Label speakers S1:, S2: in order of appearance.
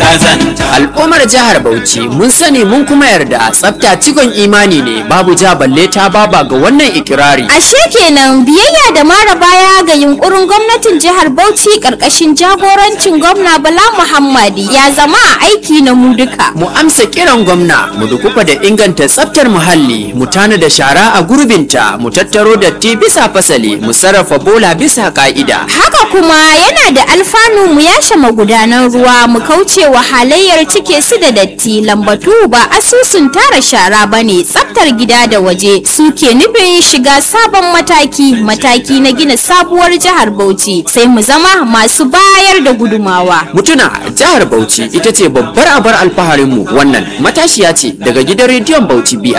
S1: kazanta
S2: Al'ummar jihar Bauchi mun sani mun kuma yarda tsafta cikon imani ne babu ja balle ta baba ga wannan ikirari.
S3: Ashe kenan biyayya da mara baya ga yunkurin gwamnatin jihar Bauchi karkashin jagorancin gwamna Bala Muhammadi ya zama a aiki na mu duka.
S2: Mu amsa kiran gwamna mu dukufa da inganta tsaftar muhalli mu tana da shara a gurbinta mu tattaro datti bisa fasali mu sarrafa bola bisa ka'ida.
S3: Haka kuma yana da alfanu mu yashe magudanan ruwa mu kauce wa halayyar cike su da datti lambatu ba asusun tara shara bane tsaftar gida da waje suke nufin shiga sabon mataki mataki na gina sabuwar jihar Bauchi sai mu zama masu bayar da gudumawa.
S2: Mutuna jihar Bauchi ita ce babbar abar alfaharinmu wannan matashiya ce daga gidan rediyon Bauchi BR